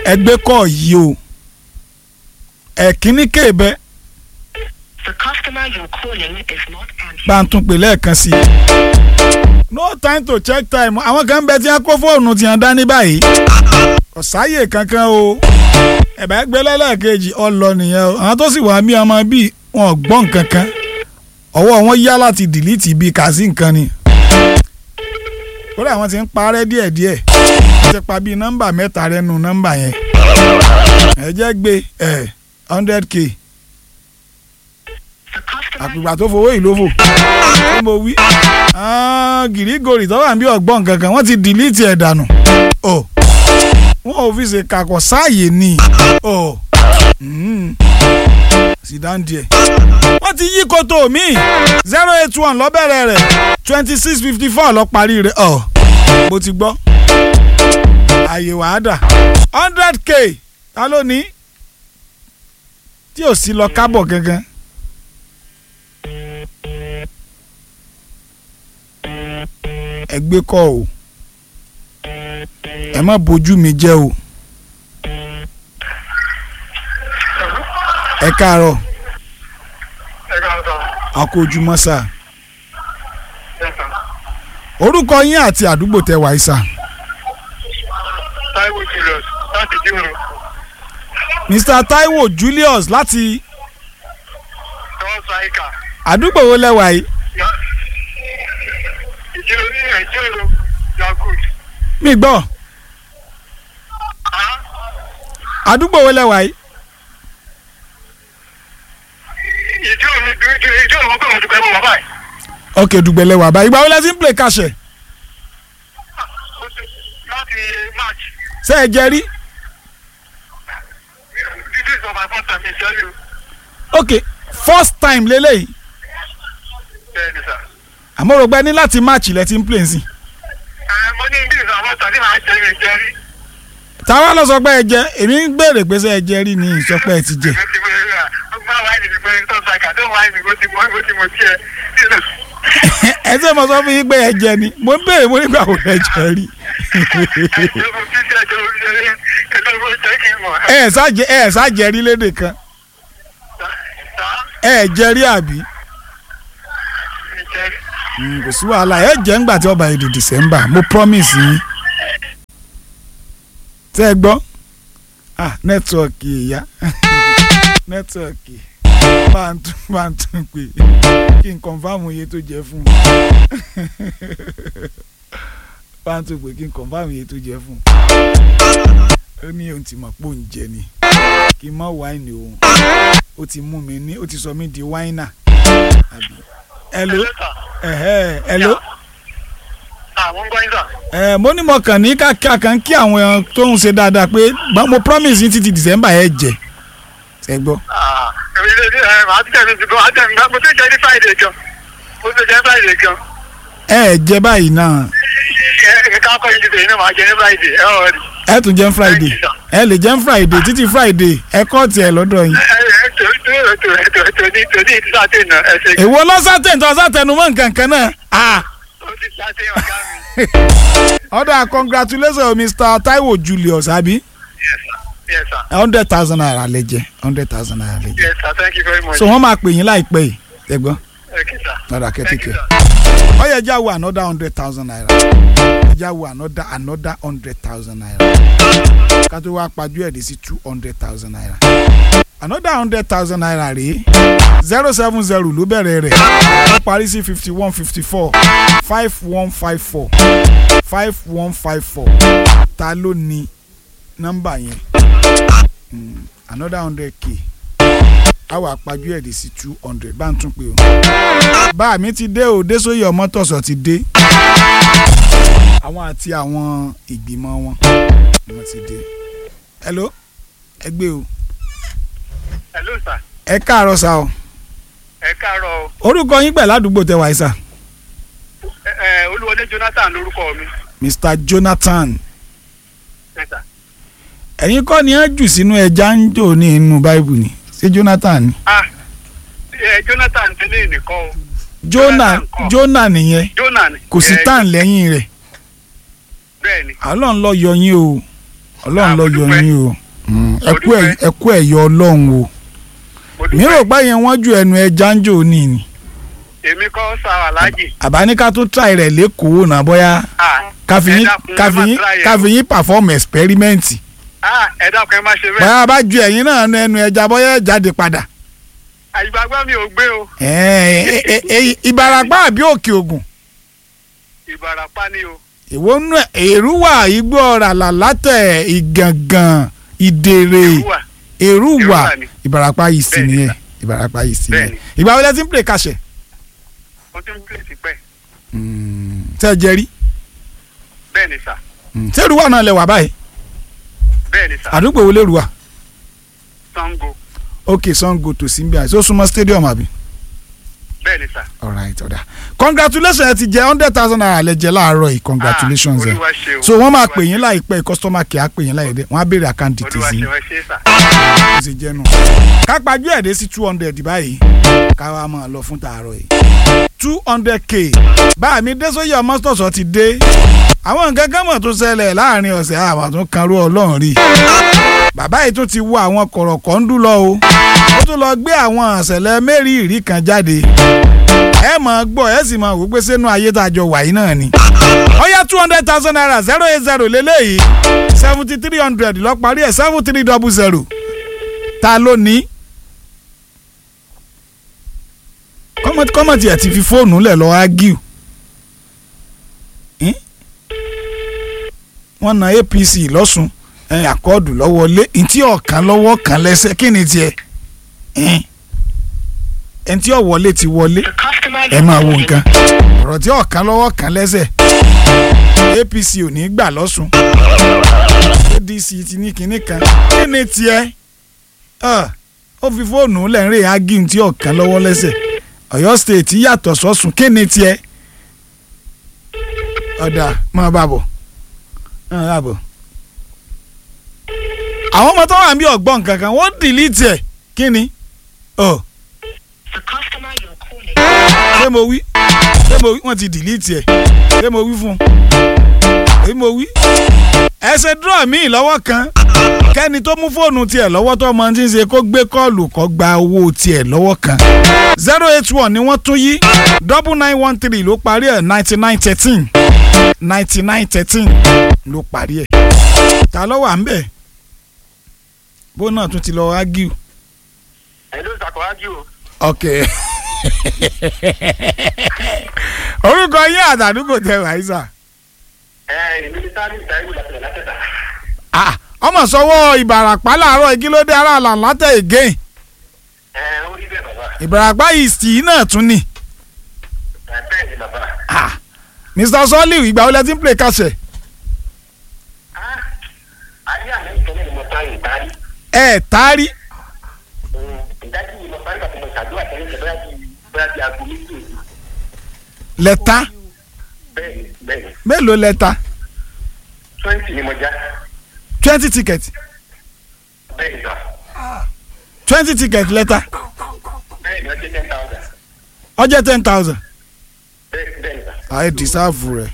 ẹgbẹ́ kọ́ yìí o ẹ̀kíní kéèbẹ́ The customer you're calling is not answering. bá ń tún pè lẹ́ẹ̀kan sí i. no time to check time àwọn kan bẹ tí wọ́n kó fóònù tí wọ́n dání báyìí ọ̀sáyè kankan o ẹ̀bá gbé lẹ́lẹ́kejì ọlọ nìyẹn o àwọn tó sì wà mí ọmọ bíi wọn ò gbọ́ nǹkan kan ọwọ́ wọn yá láti dìlítì bíi kàzí nǹkan ni kódà àwọn ti ń parẹ́ díẹ̀díẹ̀ wọ́n ti pa bíi nọ́mbà mẹ́ta rẹ̀ nù nọ́mbà yẹn ẹ jẹ́ gbé ẹ̀ hundred k The customer àpìgbà tó fowó ìlófò tó mo wí Ah, gìrìgòrì tó wà ní ọgbọ́n kankan wọ́n ti dìlítì ẹ̀ dànù ọ̀ wọ́n ò fi ṣe kakọ̀ sáàyè ni ọ̀ sidan díẹ̀ wọ́n ti yí koto mi zero eight one lọ́bẹ̀rẹ̀ rẹ̀ twenty six fifty four lọ́ parí rẹ̀ ọ̀ mo ti gbọ́ àyè wàá dà hundred k ta ló ní tí ò sí lọ kábọ̀ gangan. ẹ gbé kọ́ o ẹ má bójú mi jẹ́ o ẹ káàárọ̀ ẹ ká sọ àkójúmọ́ sà ẹ sọ orúkọ yín àti àdúgbò tẹ wàá sà Táíwò Julius láti dìrò Mr Taiwo Julius láti tọ́wọ́ sáìkà àdúgbò wo lẹ́wà yìí ìjírò ní ìjírò yagut mi gbọ́ àdúgbò wo lẹ́wà yìí ìjírò ní ìjírò mọ́ pé mo ti pẹ́ mọ́ bàbá yìí. ok dùgbẹ́ lẹ́wà báyìí ìgbà wo lẹ ti ń play kàṣẹ láti march ṣé ẹ jẹ rí this is my first time in tell you ok first time lélẹ́yìí bẹ́ẹ̀ ni sà. àmọ́ rògbẹ́ ní láti march lẹ ti ń play sí ẹ mo ní this is my first time tí màá jẹ́ mi jẹ́ rí. táwa lọ sọ pé ẹ jẹ èmi ń béèrè pé ṣé ẹ jẹ rí ni ìsọpẹ́ ẹ ti jẹ mo ti wẹ́rẹ́ rà ó gbá wáìnì mi pé tọ́wọ́ sáìkà tó wáìnì mi bó ti mọ́ bó ti mọ́ tiẹ̀ ẹ ṣe mo sọ fún yín pé ẹ jẹ ni mo ń béèrè mo nígbà wo ẹ jẹ rí ẹ ẹ ṣáàjẹ ẹ ẹ ṣáàjẹ rí lédè kan ẹ ẹ jẹ rí àbí Mm, kò sí wàhálà ẹ jẹ ńgbà tí ọba èdè December mo promise yín tẹ́ ẹ gbọ́ ah nẹ́tíwọ̀kì ìyá nẹ́tíwọ̀kì bá ń tún bá ń tún pè kí n kọ̀nfàmù iye tó jẹ fún un bá ń tún pè kí n kọ̀nfàmù iye tó jẹ fún un ó ní ohun tí mo pò ń jẹ ni kí n mọ wáìnì òun ó ti mú mi ní ó ti sọ mí di wáìnà àbí hello ẹ̀hẹ́ hello àwọn gbọ́ yín sà. ẹ mo ní mo kàn ní káàkiri kan kí àwọn èèyàn tó ń ṣe dáadáa pé gbọ́n mo promise yín títí December ẹ jẹ ṣe gbọ́. èmi lè ní ẹ màá tẹ̀ mí ti bọ́ àtẹ̀ mi mo ti jẹ́ ní Friday gan mo ti jẹ́ Friday gan ẹ ẹ jẹ báyìí náà ẹ ẹ ká kọ́ yín ti tẹ̀yìn náà màá jẹ́ ní Friday ẹ ọ̀ rí. ẹ tún jẹ Friday ẹ lè jẹ Friday títí Friday ẹ kọ́ tiẹ̀ lọ́dọ̀ yín. ẹ ẹ tó tó tó tó tó ní tó ní ìdí sáté náà ẹ ṣe èwo lọ́sàtẹ̀ tó ọ̀sàtẹnumọ́ nǹkan kan náà. ah ó ti sáté ọ̀gá mi. ọ̀dà congratulations Mr Taiwo Julius àbí yes sir yes sir hundred thousand naira lè jẹ hundred thousand naira lè jẹ. yes sir thank you very much. so wọ́n máa pè yín láìpẹ́ yìí ẹ gbọ́. okay sir. ọ̀dà thank you kẹ́tìkẹ́. sir. ó yẹ já wo another hundred thousand naira já wo another another hundred thousand naira ká tó wá pajú ẹ̀ dé sí two hundred thousand naira another hundred thousand naira rèé zero seven zero ló bẹ̀rẹ̀ rẹ̀ ó parí sí fifty one fifty four five one five four five one five four ta ló ní nọ́mbà yẹn Mm, another hundred k a wà pajú ẹ̀ dé sí two hundred bá ń tún pé o bá mi ti dé o Désóyè Ọmọ́tọ̀sọ̀ ti dé àwọn àti àwọn ìgbìmọ̀ wọn ni wọ́n ti dé hello ẹ gbé o hello sir ẹ káàárọ̀ sá o ẹ káàárọ̀ o. orúkọ yín pẹ̀lú àdúgbò tẹ wáyé sá ẹ ẹ olúwọlé Jonathan lórúkọ mi. Mr Jonathan yes sir. ẹ̀yin kọ́ ni ẹ jù sínú ẹja ń jò ní inú báìbù ni ṣé Jonathan ni ah ẹ Jonathan tẹ́lẹ̀ nìkan o. Jonah Jonathan kọ́. Jonah nìyẹn Jonah ni. kò sí Eh, tán lẹ́yìn rẹ̀ bẹ́ẹ̀ ni Ọlọ́run ló yọ yín o ọlọ́run ló yọ dúpẹ́. yín o Mm, ẹ Mo kú ẹ̀- dúpẹ́. ẹ kú ẹ̀yọ ọlọ́run o mo mi rò dúpẹ́ pé yẹn wọ́n ju ẹnu ẹja ń jò ní ni èmi kọ́ sá aláàjì àbá ní ká tún try rẹ̀ lẹ́kọ̀ọ́ náà bóyá Ah, káfíyín ẹ dákun, ẹ má káfíyín try ẹ̀ o. káfíyín perform experiment ah, ẹ dákun ẹ má ṣe bẹ́ẹ̀ bóyá bá ju ẹ̀yin náà nu ẹnu ẹja bóyá ẹ jáde padà àyíbágbá mi ò gbé o Ẹ, ẹ, ẹ, ẹ, Ìbàràpá àbí Òkè Ògùn ìbàràpá ni o ìwọ nú ẹ èrúwà igbó ọ̀rà làlátẹ̀ ìgàngàn ìdèrè Èrúwà. èrúwà Èrúwà ni. Ìbàràpá yìí sì Bẹ́ẹ̀ni, nìyẹn Ìbàràpá yìí sì nìyẹn Bẹ́ẹ̀ni. ìgbà wọlé tí ń pè kàṣẹ mo ti ń pè sí pẹ́ tẹ́ ẹ jẹ rí bẹ́ẹ̀ ni sà ṣé èrúwà náà lẹ wà báyìí bẹ́ẹ̀ ni sà àdúgbò wo lèrúwà Ṣàngó ok Sango tó sí bí i àìsí ó súnmọ́ stadium àbí. bẹ́ẹ̀ ni sà alright ọ̀dà congratulations ẹ ti jẹ hundred thousand naira lẹ jẹ láàárọ̀ yìí congratulations Ah, ẹ Olúwa ṣeun, so wọ́n máa Olúwa pè yín ṣeun. láìpẹ́ customer care á pè yín láìpẹ́ wọ́n á béèrè account olúwa details yín ṣe wọ́n ṣe sà bó ṣe jẹ́ nù. kápájú ẹ̀dẹ́ sí two hundred báyìí káwa máa lọ fún tààrọ̀ yìí two hundred k báà mi dé sóyè ọmọ sọ̀sọ̀ ti dé àwọn nǹkan kan mọ̀ tó ṣẹlẹ̀ láàrin ọ̀sẹ̀ àwọn tó kan rú ọlọ́run rí bàbá yìí tún ti wo àwọn kọ̀rọ̀kọ̀ ń dún lọ o ó tún lọ gbé àwọn àṣẹlẹ̀ mẹ́rìírí kan jáde ẹ máa gbọ́ ẹ sì máa wò pé sínú ayé tá a jọ wà yìí náà ni ọ̀yá two hundred thousand naira zero eight zero lélẹ́yìí seventy three hundred lọ parí ẹ̀ seven three double zero ta ló ní. kọ́mọ̀tì kọ́mọ̀tì ẹ̀ ti fi fóònù lẹ̀ lọ́ọ́ ágíù. wọ́n na APC lọ́sùn ẹ̀ àkọọ́dù lọ́wọ́ lé ntí ọ̀kan lọ́wọ́ kan lẹ́sẹ̀ kí ni tiẹ̀ ẹ̀ ntí ọ̀wọ́lé ti wọlé The customer ẹ you're máa wo calling nǹkan ọ̀rọ̀ tí ọ̀kan lọ́wọ́ kan lẹ́sẹ̀ APC ò ní gbà lọ́sùn ADC ti ní kinní kan kí ni tiẹ̀ Ah, ó fi fóònù lẹ́rìn agin tí ọ̀kan lọ́wọ́ lẹ́sẹ̀ Ọ̀yọ́ state yàtọ̀ sọ́sùn kí ni tiẹ̀ ọ̀dà máa bá bọ̀ máa bá bọ̀ àwọn ọmọ tó wà ní ọgbọ́n kankan wọ́n dìlítì ẹ̀ kí ni ọ̀ The customer you're calling. ṣé mo wí ṣé mo wí wọ́n ti dìlítì ẹ̀ ṣé mo wí fún un èyí mo wí. ẹ ṣe dúró mi lọ́wọ́ kan kẹ́ni tó mú fóònù tiẹ̀ lọ́wọ́ tó mọ ti ń ṣe kó gbé kọ́ọ̀lù kó gba owó tiẹ̀ lọ́wọ́ kan zero eight one ni wọ́n tún yí double nine one three ló parí ẹ̀ ninety nine thirteen ninety nine thirteen ló parí ẹ̀ ta ló wà ń bẹ̀ bó náà tún ti lọ ágíù ẹ ló ṣàkóhájú o ok orúkọ yín àtàdúgbò tẹ wàísà ẹ èmi ní sáà ní ìdáyẹ̀wò látẹ̀ látẹ̀ta ah ọmọ sọwọ́ ìbàràpá làárọ̀ ìkílódé ara làǹlátẹ̀ again ẹ ó rí bẹ́ẹ̀ bàbá ìbàràpá ìsì náà tún ni ẹ bẹ́ẹ̀ ni bàbá ah mr soliu ìgbà wo lẹ ti ń play kàṣẹ Ah, ayé àná ìtọ́lẹ̀ ni mo ta ìdarí ẹ taari ìdájí ni mo parí pàtó mo ṣàdúrà tẹ́lẹ̀ tẹ́lẹ̀ bóyá bíi bóyá bíi aago méjì òru lẹ́ta bẹ́ẹ̀ ni bẹ́ẹ̀ ni mélòó lẹ́ta twenty ni mo já twenty ticket bẹ́ẹ̀ ni sà twenty ticket lẹ́ta bẹ́ẹ̀ ni ọjọ́ ten thousand ọjọ́ ten thousand bẹ́ẹ̀ bẹ́ẹ̀ ni sà. àì dìsáàfù rẹ̀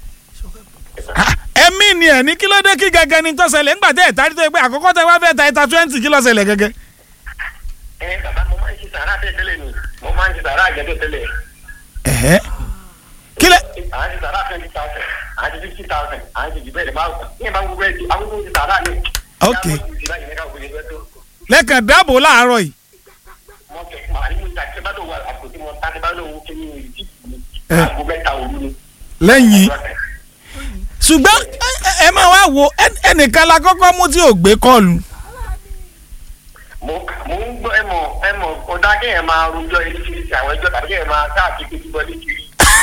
ẹ̀mí ni ẹ̀ ní kí ló dé kí gẹ́gẹ́ ni tó ṣẹlẹ̀ ńgbà tẹ́ ẹ̀ tarí tó yẹ pé àkọ́kọ́ tẹ wá fẹ́ ta ẹ̀ta twenty kí ló ṣẹlẹ̀ gẹ́gẹ́ ẹ bàbá mo máa ń ṣe sàrà tẹ́ tẹ́lẹ̀ ni mo máa ń ṣe sàrà àjẹtọ̀ tẹ́lẹ̀ ẹ̀hẹ́ kí lẹ à ń ṣe sàrà twenty thousand à ń ṣe fifty thousand à ń ṣe jù bẹ́ẹ̀ lè máa wù ní ẹ̀ bá wù bẹ́ẹ̀ di àwọn tó ń ṣe sàrà ni. Ok. lẹ́kàn dáàbò láàárọ̀ yìí mo kẹ màá ní mo ta ṣe bá lò wà àkótí mo ta ṣe bá lò wò kí ni ìdí Ẹ. aago mẹ́ta òru ni. lẹ́yìn ṣùgbọ́n ẹ- ẹ- ẹ máa wá wo ẹ- ẹnìkan la kọ́kọ́ mú tí ò gbé kọ́ọ̀lù mo mo ń gbọ́ ẹ mọ̀ ẹ mọ̀ ọ̀dà kéèyàn máa rojọ́ eréṣiríṣi àwọn ẹjọ́ tàbí kéèyàn máa káàkiri pé kíbọ̀ ní kiri.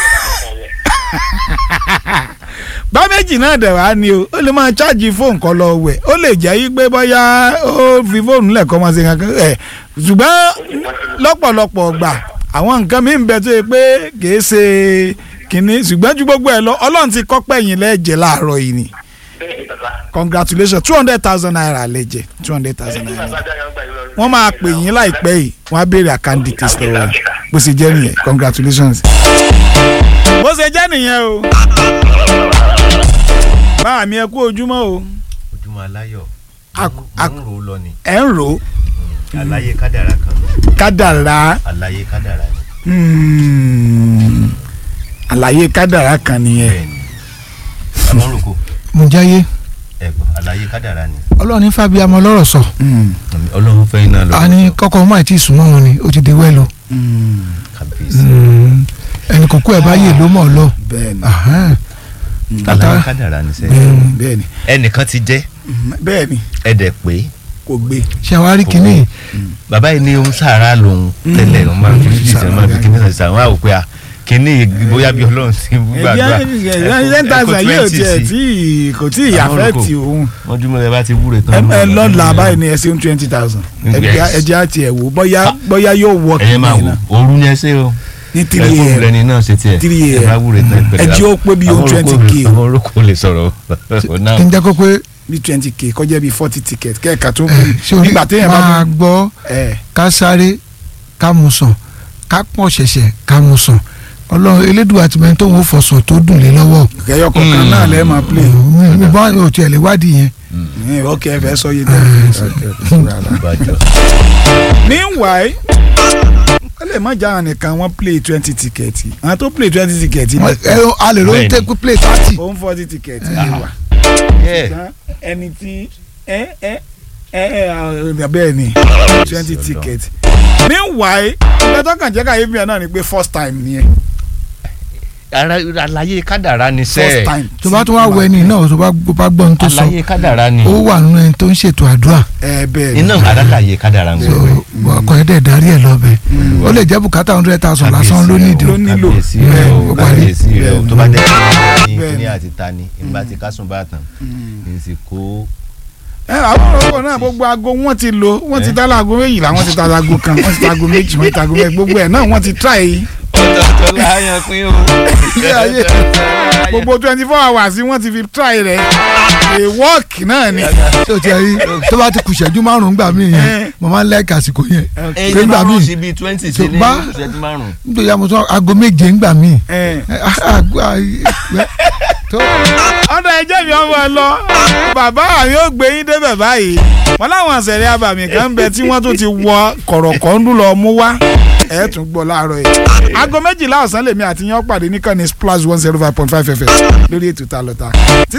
bá méjì náà dẹ̀ wá ni o ó lè máa ṣáàjì fóònù kan lọ wẹ̀ ó lè jẹ́ yí pé bóyá ó fi fóònù lẹ́ẹ̀kan máa ṣe kankan ẹ̀ ṣùgbọ́n lọ́pọ̀lọpọ̀ gbà àwọn nǹkan mi ń bẹ tó yẹ pé kìí ṣe kínní ṣùgbọ́n ju gbogbo ẹ̀ lọ ọlọ́run ti kọ́ pẹ̀yìn lẹ́ẹ̀jẹ̀ láàárọ̀ yìí ni bẹ́ẹ̀ ni bàbá. congratulations two hundred thousand naira lẹ́jẹ̀ two hundred thousand ẹni tí naira bàbá dára ń gbà yín lọ. wọ́n máa pè yín láìpẹ́ yìí wọ́n á béèrè àkáǹdì kìsì lọ́wọ́ yín bó ṣe jẹ́ nìyẹn congratulations. bó ṣe jẹ́ nìyẹn o báà mi ẹ kú ojúmọ́ o ojúmọ́ aláyọ̀ Ak- mo ak- ń rò ó lọ ni ẹ̀ ń rò ó àlàyé kádàrá kan kádàrá àlàyé kádàrá ni hmm, àlàyé kádàrá kan nìyẹn bẹ́ẹ̀ ni amọ́ròkó mo jáyé ẹ̀gbọ́n àlàyé kádàrá ni ọlọ́run ní fábíàmọ́ lọ́rọ̀ sọ Hmm, ọlọ́run fẹ́ iná lọ a ní kọ́kọ́ ọmọ àti ìsúnmọ́ wọn ni ó ti di wẹ́lo hmm, kàbíyèsí ẹnì kò kú ẹ̀ bá yè ló mọ̀ ọ́ lọ bẹ́ẹ̀ni Ahán. àlàyé kádàrá ni sẹ́ Mm. bẹ́ẹ̀ni ẹnìkan ti jẹ́ hmm, bẹ́ẹ̀ni ẹ̀dẹ̀ pé kò gbé ṣe àwárí kínní bàbá yìí ní ohun sàárà lòun tẹ́lẹ̀ òun máa fi fífi sẹ́ máa fi kíní sàṣà wọn àwò pé a kíní bóyá bí ọlọ́run ti ń gbàdúrà ten thousand yóò tiẹ̀ tí kò tí ì Àwọn affect olùkọ́. òun wọ́n dúró lẹ́ bá ti wúre ẹ tán. ẹ lọ́la báyìí ni ẹ ṣe ń twenty thousand Yes. ẹ jẹ́ àti ẹ̀ wò bóyá bóyá yóò wọ ẹ̀yẹ́ máa wò ooru ni ẹ ṣe o ní three ẹ̀fọ́ years rẹ̀ ni náà ṣe tiẹ̀ Three ẹ bá wúre tán ẹ jẹ́ ó pé bí ohun 20K o. àwọn orúkọ lè sọ̀rọ̀ náà kí n jẹ́ kó pé bí twenty k kọjá bí forty ticket kẹ́ẹ̀ka tó ṣé orí nígbà téèyàn bá máa mú gbọ́ ẹ ká sáré ká mu sàn ká pọ̀ ṣẹ̀ṣẹ̀ ká mu sàn ọlọ́run elédùn àtìmẹ́yìn tóun ò fọ̀sọ̀ tó dùn lé lọ́wọ́ kẹyọ kọ̀ọ̀kan Mm. náà lẹ́ẹ̀ máa play mi bá ò tiẹ̀ lè wádìí yẹn ẹ ok ẹ fẹ́ sọ yé dẹ́ bàjọ́ meanwhile ó lè má jáwọn nìkan wọ́n play twenty ticket àwọn tó play twenty ticket Ẹ- ẹ- a lè lóyún Bẹ́ẹ̀ni. tẹ́kù play thirty òun forty ticket lè wà Yeah. ṣùgbọ́n ẹni tí ẹ ẹ ẹ ẹ bẹ́ẹ̀ ni twenty Ọlọ́run. ticket meanwhile ìgbà tó kàn jẹ́ ká yé mi náà ni pé first time nìyẹn Ara- àlàyé kádàrá ni first sẹ́ẹ̀ time tó bá tún wá wọ ẹni náà tó bá tó bá gbọ́ ohun tó sọ àlàyé kádàrá ni ó wà nínú ẹni tó ń ṣètò àdúrà ẹ bẹ́ẹ̀ ni iná àlàyé kádàrá ń so gbọ́ ọkọ ẹ̀ dẹ̀ darí ẹ̀ lọ́bẹ̀ ó lè jẹ́ bùkátà hundred thousand lásán ló nídìí ló nílò. kábíyèsí rẹ o Bẹ́ẹ̀, ó parí. kábíyèsí rẹ o tó bá dé ní Bẹ́ẹ̀ kíní ni. àti ta ni ìgbà tí kásùn bá tàn ní sì kó ẹ àwọn ọ̀rọ̀ náà gbogbo aago wọ́n ti lò wọ́n ti Eh? dá láago méjìlá wọ́n ti ta aago kan wọ́n ti ta aago méjì wọ́n ti ta aago mẹ́rin gbogbo ẹ̀ náà wọ́n ti try ọ̀tọ̀ọ̀tọ̀ láyàn pín o Ilé ayé. gbogbo twenty four hours wọ́n ti fi try rẹ̀ a work náà ni. tó ti rí tó bá ti kù ṣẹ́jú márùn-ún gbà mí Eh. yẹn mo máa ń lẹ́ẹ̀kì àsìkò yẹn ẹyin Pé bá gbà wọn mí. sí bíi twenty sí ní Bá- ìṣẹ́jú márùn-ún. nítorí àmọ́ sọ aago méje ń gbà mí. Eh. tó ọ̀dọ̀ ẹjẹ́ mi ọmọ ẹ lọ bàbá mi ò gbé yín débẹ̀ báyìí wọn láwọn àṣẹrẹ abàmì kan ń bẹ tí wọ́n tún ti wọ kọ̀rọ̀kọ́ndú lọ mú wá ẹ̀ tún gbọ́ láàárọ̀ yìí aago méjìlá ọ̀sán lèmi àti yẹn pàdé níkànnì splash one zero five point five fm lórí ètò ta lọ́ta